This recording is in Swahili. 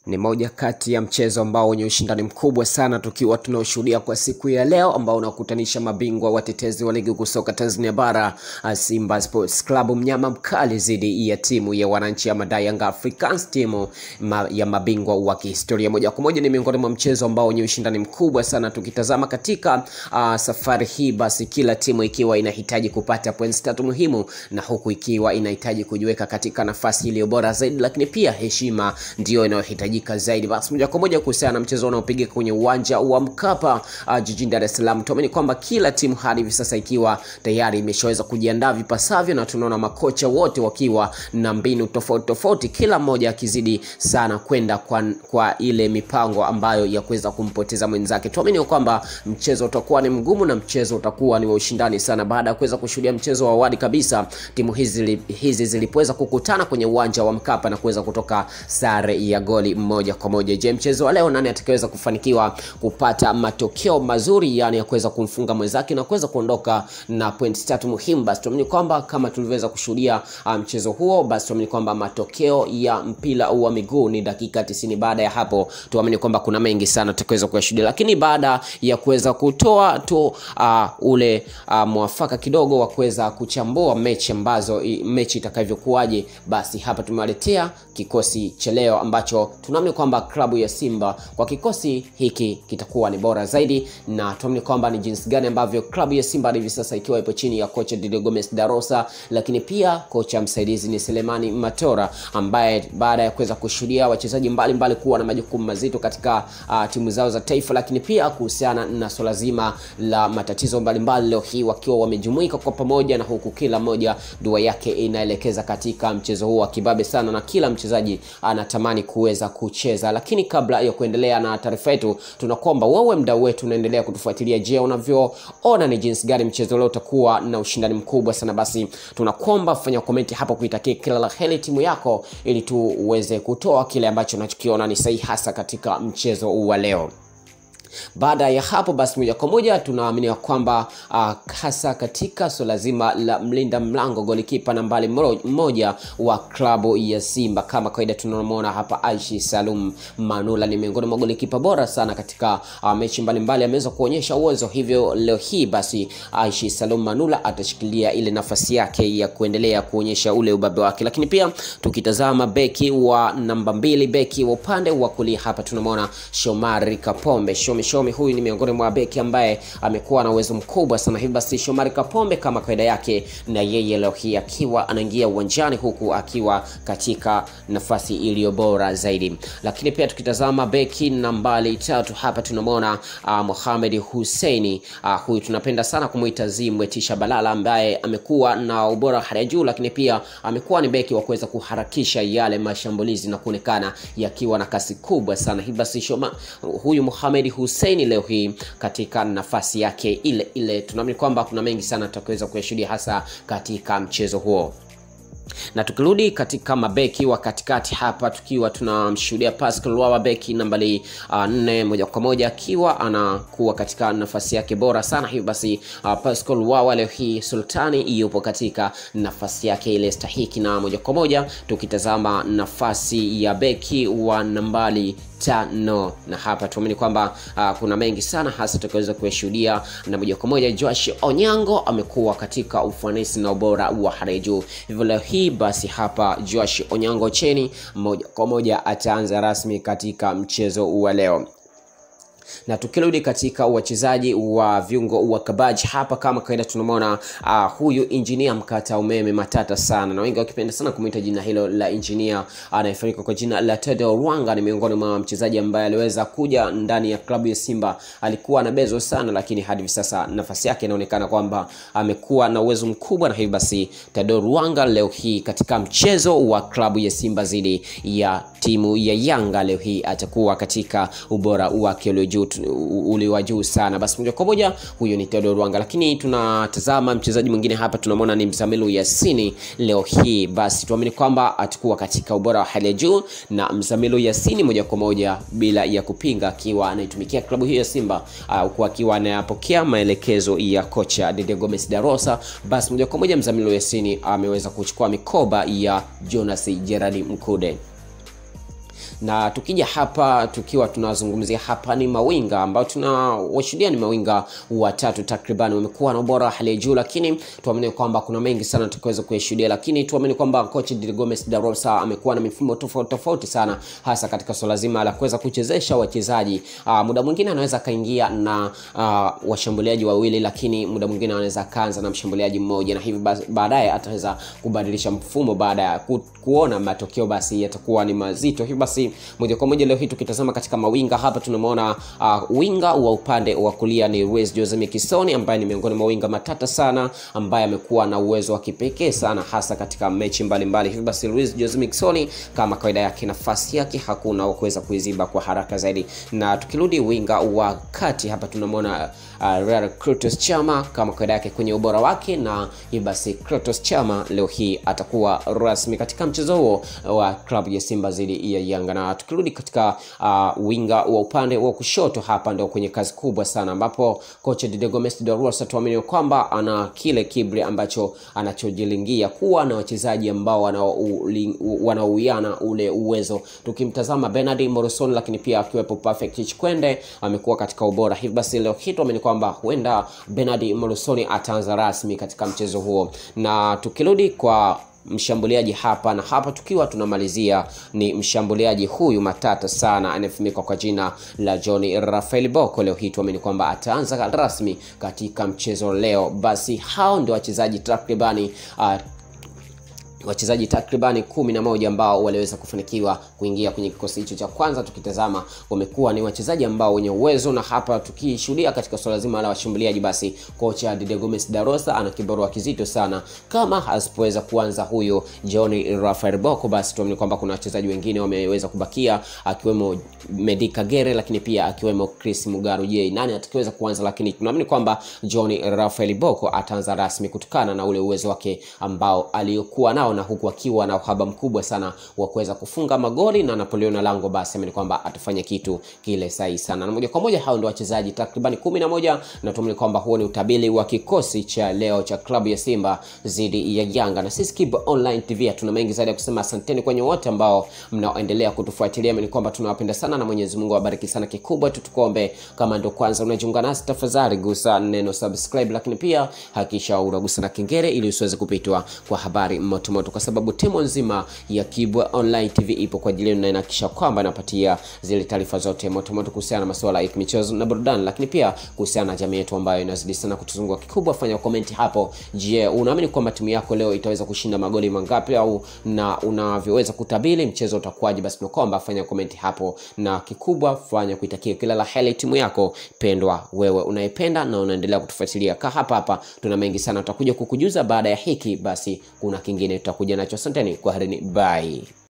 Ni moja kati ya mchezo ambao wenye ushindani mkubwa sana tukiwa tunaoshuhudia kwa siku ya leo ambao unakutanisha mabingwa watetezi wa ligi kuu soka Tanzania bara Simba Sports Club mnyama mkali dhidi ya timu ya wananchi ama Young Africans, timu ma, ya mabingwa wa kihistoria. Moja kwa moja ni miongoni mwa mchezo ambao wenye ushindani mkubwa sana tukitazama katika uh, safari hii, basi kila timu ikiwa inahitaji kupata points tatu muhimu, na huku ikiwa inahitaji kujiweka katika nafasi iliyo bora zaidi, lakini pia heshima ndio inayohitaji zaidi. Basi moja kwa moja kuhusiana na mchezo unaopigika kwenye uwanja wa Mkapa uh, jijini Dar es Salaam, tuamini kwamba kila timu hadi hivi sasa ikiwa tayari imeshaweza kujiandaa vipasavyo, na tunaona makocha wote wakiwa na mbinu tofauti tofauti, kila mmoja akizidi sana kwenda kwa, kwa ile mipango ambayo ya kuweza kumpoteza mwenzake. Tuamini kwamba mchezo utakuwa ni mgumu na mchezo utakuwa ni wa ushindani sana, baada ya kuweza kushuhudia mchezo wa awali kabisa timu hizi hizi zilipoweza kukutana kwenye uwanja wa Mkapa na kuweza kutoka sare ya goli moja kwa moja. Je, mchezo wa leo nani atakayeweza kufanikiwa kupata matokeo mazuri, yani ya kuweza kumfunga mwenzake na kuweza kuondoka na pointi tatu muhimu? Basi tuamini kwamba kama tulivyoweza kushuhudia mchezo um, huo, basi tuamini kwamba matokeo ya mpira wa miguu ni dakika 90. Baada ya hapo, tuamini kwamba kuna mengi sana tutakaweza kuyashuhudia, lakini baada ya kuweza kutoa tu uh, ule uh, mwafaka kidogo wa kuweza kuchambua mechi ambazo mechi itakavyokuwaje, basi hapa tumewaletea kikosi cha leo ambacho tunaamini kwamba klabu ya Simba kwa kikosi hiki kitakuwa ni bora zaidi, na tuamini kwamba ni jinsi gani ambavyo klabu ya Simba hivi sasa ikiwa ipo chini ya kocha Didier Gomes Darosa, lakini pia kocha msaidizi ni Selemani Matora, ambaye baada ya kuweza kushuhudia wachezaji mbalimbali kuwa na majukumu mazito katika uh, timu zao za taifa, lakini pia kuhusiana na swala zima la matatizo mbalimbali, leo hii wakiwa wamejumuika kwa pamoja, na huku kila mmoja dua yake inaelekeza katika mchezo huu wa kibabe sana, na kila mchezaji anatamani kuweza kucheza. Lakini kabla ya kuendelea na taarifa yetu, tunakuomba wewe mdau wetu unaendelea kutufuatilia. Je, unavyoona ni jinsi gani mchezo leo utakuwa na ushindani mkubwa sana? Basi tunakuomba fanya komenti hapo kuitakia kila la heri timu yako, ili tu uweze kutoa kile ambacho unachokiona ni sahihi hasa katika mchezo wa leo. Baada ya hapo basi, moja kwa moja tunaamini kwamba uh, hasa katika swala zima la mlinda mlango golikipa nambari mmoja wa klabu ya Simba, kama kawaida tunamwona hapa Aishi Salum Manula ni miongoni mwa golikipa bora sana katika uh, mechi mbalimbali, ameweza kuonyesha uwezo. Hivyo leo hii basi Aishi Salum Manula atashikilia ile nafasi yake ya kuendelea kuonyesha ule ubabe wake, lakini pia tukitazama beki wa namba mbili, beki wa upande wa kulia hapa tunamwona Shomari Kapombe Shomi Shomi huyu ni miongoni mwa beki ambaye amekuwa na uwezo mkubwa sana. Hivi basi Shomari Kapombe kama kawaida yake, na yeye leo hii akiwa anaingia uwanjani huku akiwa katika nafasi iliyo bora zaidi. Lakini pia tukitazama beki nambari tatu hapa tunamwona uh, Mohamed Husseini uh, huyu tunapenda sana kumuita Zimwe Tisha Balala ambaye amekuwa na ubora hali ya juu, lakini pia amekuwa ni beki wa kuweza kuharakisha yale mashambulizi na kuonekana yakiwa na kasi kubwa sana. Hivi basi Shoma huyu Mohamed Hussein leo hii katika nafasi yake ile ile, tunaamini kwamba kuna mengi sana tutakaweza kuyashuhudia hasa katika mchezo huo na tukirudi katika mabeki wa katikati hapa, tukiwa tunamshuhudia Pascal Wawa beki nambari uh, nne moja kwa moja akiwa anakuwa katika nafasi yake bora sana. Hivyo basi uh, Pascal Wawa leo hii Sultani yupo katika nafasi yake ile stahiki, na moja kwa moja tukitazama nafasi ya beki wa nambari tano na hapa tuamini kwamba uh, kuna mengi sana hasa tukaweza kuyashuhudia, na moja kwa moja Josh Onyango amekuwa katika ufanisi na ubora wa hali juu. Hivyo leo hii basi hapa Josh Onyango cheni moja kwa moja ataanza rasmi katika mchezo wa leo na tukirudi katika wachezaji wa viungo wa kabaji hapa, kama kawaida tunamwona uh, huyu injinia mkata umeme matata sana, na wengi wakipenda sana kumwita jina hilo la injinia anayefahamika kwa jina la Tedo Rwanga. Ni miongoni mwa mchezaji ambaye aliweza kuja ndani ya klabu ya Simba, alikuwa na bezo sana, lakini hadi hivi sasa nafasi yake inaonekana kwamba amekuwa na uwezo mkubwa, na hivi basi Tedo Rwanga leo hii katika mchezo wa klabu ya Simba dhidi ya timu ya Yanga leo hii atakuwa katika ubora wake ulio juu ule wa juu sana. Basi moja kwa moja huyo ni Theodore Rwanga, lakini tunatazama mchezaji mwingine hapa, tunamwona ni Mzamiru Yasini leo hii. Basi tuamini kwamba atakuwa katika ubora wa hali ya juu, na Mzamiru Yasini moja kwa moja bila ya kupinga, akiwa anaitumikia klabu hiyo ya Simba huku uh, akiwa anayapokea maelekezo ya kocha Didier Gomes Darosa. Basi moja kwa moja Mzamiru Yasini ameweza uh, kuchukua mikoba ya Jonas Gerard Mkude na tukija hapa tukiwa tunazungumzia hapa ni mawinga ambao tunawashuhudia ni mawinga watatu takriban wamekuwa na ubora wa hali ya juu lakini tuamini kwamba kuna mengi sana tukaweza kuyashuhudia lakini tuamini kwamba coach Di Gomes da Rosa amekuwa na mifumo tofauti tofauti sana hasa katika swala zima la kuweza kuchezesha wachezaji uh, muda mwingine anaweza akaingia na uh, washambuliaji wawili lakini muda mwingine anaweza akaanza na mshambuliaji mmoja na hivi baadaye ataweza kubadilisha mfumo baada ya ku, kuona matokeo basi yatakuwa ni mazito hivi basi moja kwa moja leo hii tukitazama katika mawinga hapa tunamwona uh, winga wa upande wa kulia ni Luis Jose Mikisoni ambaye ni miongoni mwa winga matata sana ambaye amekuwa na uwezo wa kipekee sana hasa katika mechi mbalimbali hivi basi Luis Jose Mikisoni kama kawaida yake nafasi yake hakuna wa kuweza kuiziba kwa haraka zaidi na tukirudi winga wa kati hapa tunamwona uh, Real Kratos Chama kama kawaida yake kwenye ubora wake na hivi basi Kratos Chama leo hii atakuwa rasmi katika mchezo huo wa klabu ya Simba dhidi ya Yanga na tukirudi katika uh, winga wa upande wa kushoto hapa ndio kwenye kazi kubwa sana ambapo kocha Didier Gomes de Rosa tuamini kwamba ana kile kibri ambacho anachojilingia kuwa na wachezaji ambao wanauiana ule uwezo tukimtazama Bernard Morrison lakini pia akiwepo Perfect Chikwende amekuwa katika ubora hivi basi leo hii tuamini kwamba huenda Bernard Morrison ataanza rasmi katika mchezo huo na tukirudi kwa mshambuliaji hapa na hapa tukiwa tunamalizia ni mshambuliaji huyu matata sana anayefahamika kwa jina la John Rafael Boko. Leo hii tuamini kwamba ataanza rasmi katika mchezo leo. Basi hao ndio wachezaji takribani uh, wachezaji takribani kumi na moja ambao waliweza kufanikiwa kuingia kwenye kikosi hicho cha kwanza. Tukitazama wamekuwa ni wachezaji ambao wenye uwezo, na hapa tukishuhudia katika swala zima la washambuliaji, basi kocha Didier Gomes da Rosa ana kibarua kizito sana. Kama asipoweza kuanza huyo John Rafael Boko, basi tuamini kwamba kuna wachezaji wengine wameweza kubakia, akiwemo Medi Kagere, lakini pia akiwemo Chris Mugaru. Je, nani atakayeweza kuanza? Lakini tunaamini kwamba John Rafael Boko ataanza rasmi kutokana na ule uwezo wake ambao aliyokuwa nao na huku akiwa na uhaba mkubwa sana wa kuweza kufunga magoli na Napoleon Lango, basi ameni kwamba atafanya kitu kile sahihi sana. Na moja kwa moja hao ndio wachezaji takriban kumi na moja na tuamini kwamba huo ni utabiri wa kikosi cha leo cha klabu ya Simba dhidi ya Yanga. Na sisi Kibo Online TV tuna mengi zaidi ya kusema. Asanteni kwenye wote ambao mnaoendelea kutufuatilia, ni kwamba tunawapenda sana na Mwenyezi Mungu awabariki sana. Kikubwa tu tukuombe, kama ndio kwanza unajiunga nasi, tafadhali gusa neno subscribe, lakini pia hakikisha unagusa na kengele ili usiweze kupitwa kwa habari moto moto kwa sababu timu nzima ya Kibwa Online TV ipo kwa ajili yenu na inahakikisha kwamba inapatia zile taarifa zote moto moto kuhusiana na masuala ya michezo na burudani, lakini pia kuhusiana na jamii yetu ambayo inazidi sana kutuzunguka. Kikubwa fanya komenti hapo. Je, unaamini kwamba timu yako leo itaweza kushinda magoli mangapi, au na unavyoweza kutabiri mchezo utakuwaje? Basi tunakuomba fanya komenti hapo, na kikubwa fanya kuitakia kila la heri timu yako pendwa, wewe unaipenda na unaendelea kutufuatilia. Kaa hapa hapa, tuna mengi sana tutakuja kukujuza baada ya hiki. Basi kuna kingine tutakuja nacho. Asanteni, kwaherini, bye.